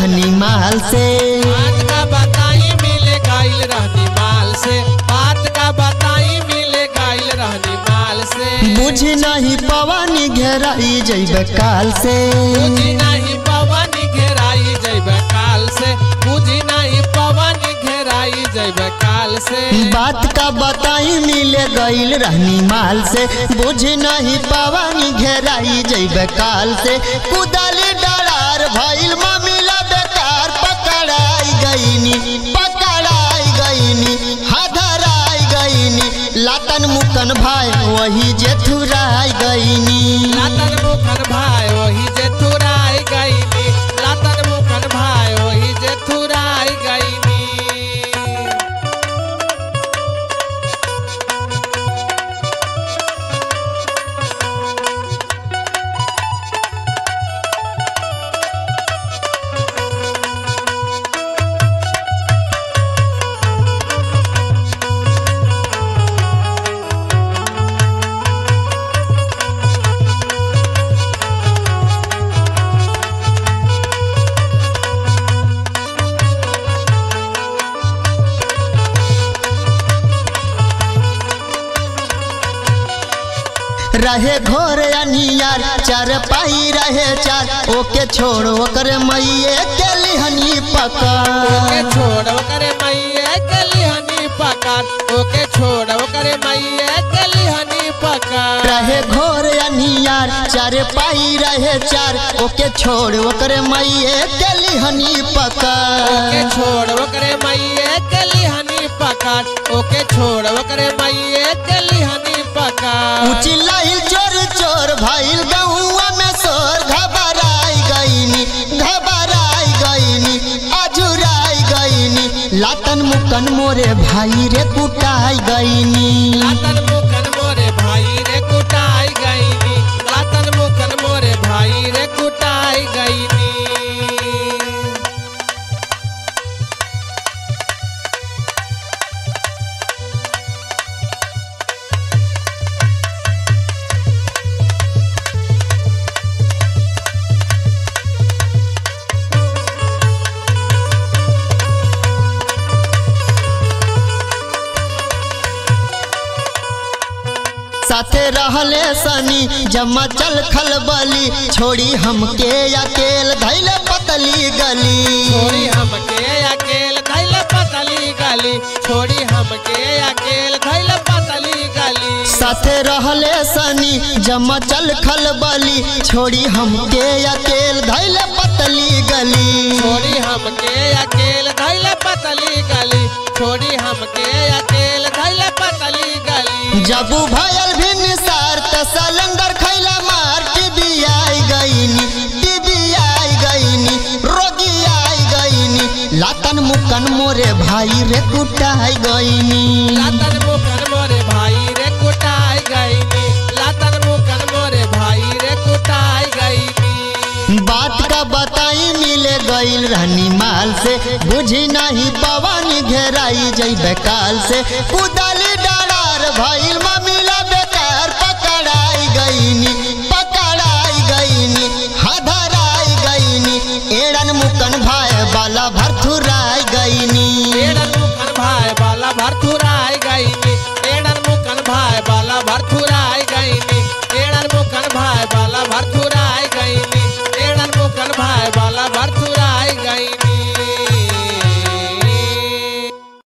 रहनी माल से बात का बताई मिले गइल रहनी माल से बात का बताई मिले गइल रहनी माल से बुझ नहीं पवानी घेराई जैब काल से बुझी नहीं पवन घेराई जैब काल से बुझी नहीं पवन घेराई जैब काल से बात का बताई मिले गईल रहनी माल से बुझ नहीं पवानी घेराई जैब काल से कुदाली डरार भइल मामिला बेकार पकड़ाई गईनी पकड़ाई गईनी हाधराई गईनी लातन मुकन भाई वही जेठुराई गईनी लातन मुखन भाई वही जे थुराई गईनी लातन मुखन भाई वही जे थुराई गईनी रहे घोर अनियार चार पाई रहे चार ओके छोड़ ओकर मैये के लिहनी ओके पका छोड़ करे मैये गली हनी पकार ओके छोड़ करे मैये गली हनी पकार रहे घोर अनियार चार पाई रहे चार ओके छोड़ ओकर मैये के लिहनी पका ओके छोड़ करे मैये गली हनी पकार ओके छोड़ करे मैये गली हनी पकार उचिल्लाइल चोर चोर भइल गहुआ में सोर घबराई गईनी घबराई गईनी अजुराई गईनी लातन मुकन मोरे भाई रे कुटाई गईनी लातन मुखन मोरे भाई रे कुटाई गईनी लातन मुखन मोरे भाई रे कुटाई गईनी साथे रहले सनी जमा चल खलबली छोड़ी हमके अकेल धैले पतली गली छोड़ी हमके अकेल धैल पतली गली छोड़ी हमके अकेल धैल पतली गली साथे रहले सनी जमा चल खलबली छोड़ी हमके अकेल धैले पतली गली छोड़ी हमके अकेल धैल पतली गली छोड़ी हमके अकेल धैल पतली गली जबू भयल भी निसार त सलंदर खैला मार टीबी आई गईनी टीबी आई गईनी रोगी आई गईनी लातन मुकन मोरे भाई रे कुटाई गईनी लातन मुखन मोरे भाई रे कुटाई गईनी लातन मुखन मोरे भाई रे कुटाई गईनी बात का बताई मिले गईल रहनी माल से बुझी नहीं पवन घेराई जई काल से कुदाली डरार भइल मिला बेकार पकड़ाई गईनी पकड़ाई गईनी हधराई गईनी एड़न मुकन भाई बाला भरथुराई गईनी एडन मुखन भाई बाला भरथुराई गईनी एडन मुखन भाई बाला भरथुराई गईनी एडन मुखन भाई बाला